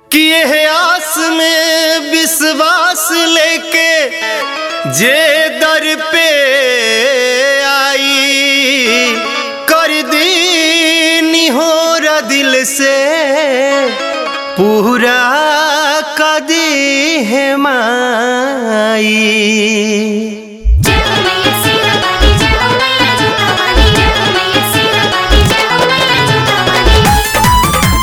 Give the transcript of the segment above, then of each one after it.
कि यह आस में विश्वास लेके जे दर पे आई कर दी निहोर दिल से पूरा कदी है माई जय हो मैया सीता वाली जय हो मैया जोता वाली जय हो मैया सीता वाली जय हो मैया जोता वाली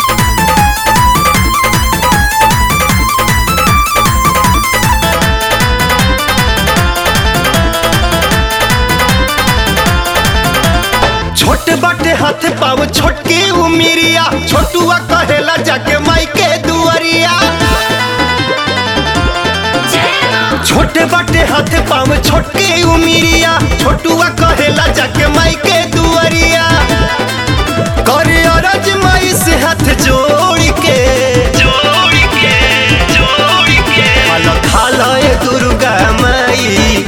छोट बाटे हाथ पाव छोटकी उमिरिया छोटुआ कहेला जाके माई के दुआरिया जय मां छोटे बाटे हाथ पाव छोटकी उमिरिया छोटुआ कहेला जाके माई के दुआरिया करे अरज माई से हाथ जोड़ के जोड़ के जोड़ के खाला खाला ए दुर्गा माई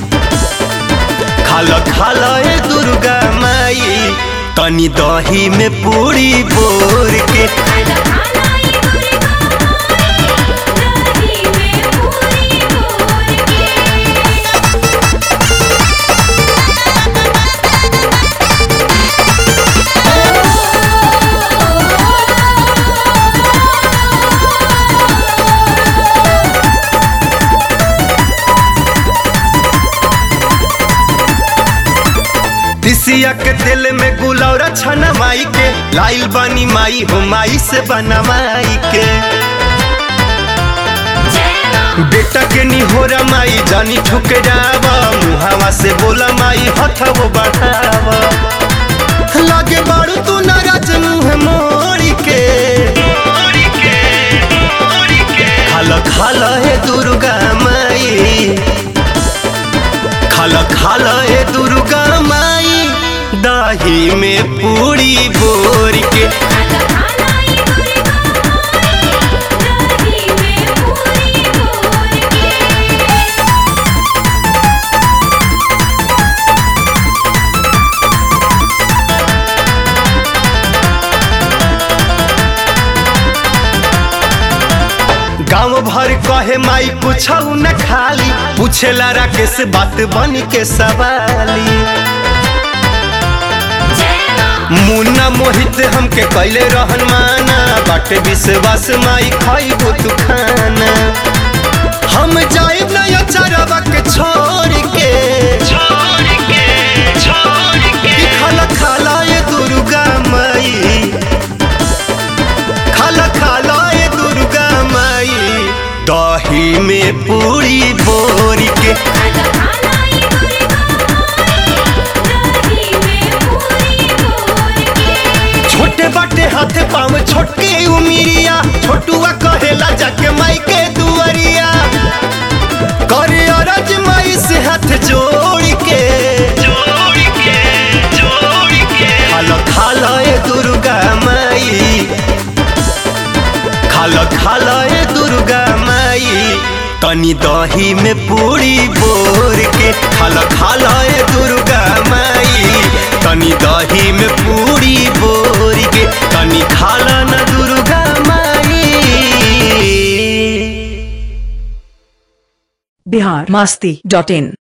खाला खाला ए दुर्गा माई तनी दही में पूरी बोर के खाना खाना ये दुर्गा माई दही में पूरी भोर तिसिया के दिल में गुलौरा छना माई के लाइल बानी माई हो माई से बना माई के जय मां बेटा के निहोरा माई जानी ठुकरावा मुहावा से बोला माई हथवो बढ़ावा लागे बाड़ू तू नाराज मुंह मोड़ी के खाला खाला हे दुर्गा माई खाला खाला हे दुर्गा माई दाही में पूरी बोर के खाना खाना ये दुर्गा माई दही में पूरी भोर गांव भर कहे माई कुछ न खाली पूछेला राकेश बात बन के सवाली जय मां मुन्ना मोहित हमके कैले रहन माना बाटे विश्वास माई खाइबो तू खाना हम जाइब नया चरवा के छोड़ के छोड़ के छोड़ के खाला खाला ये दुर्गा माई खाला खाला ये दुर्गा माई दही में पूरी बोर के खाना खाना ये दुर्गा माई दही में पूरी भोर छोटे बाटे हाथ पाव छोटके उमिरिया छोटुआ कहेला जाके माई के दुआरिया करे अरज माई से हाथ जोड़ के जोड़ के जोड़ के खाला खाला ए दुर्गा माई खाला खाला ए दुर्गा माई तनी दही में पूरी बोर के खाला खाला ए दुर्गा माई तनी दही में पूरी बोर के तनी खाला न दुर्गा माई बिहार मास्ती डॉट इन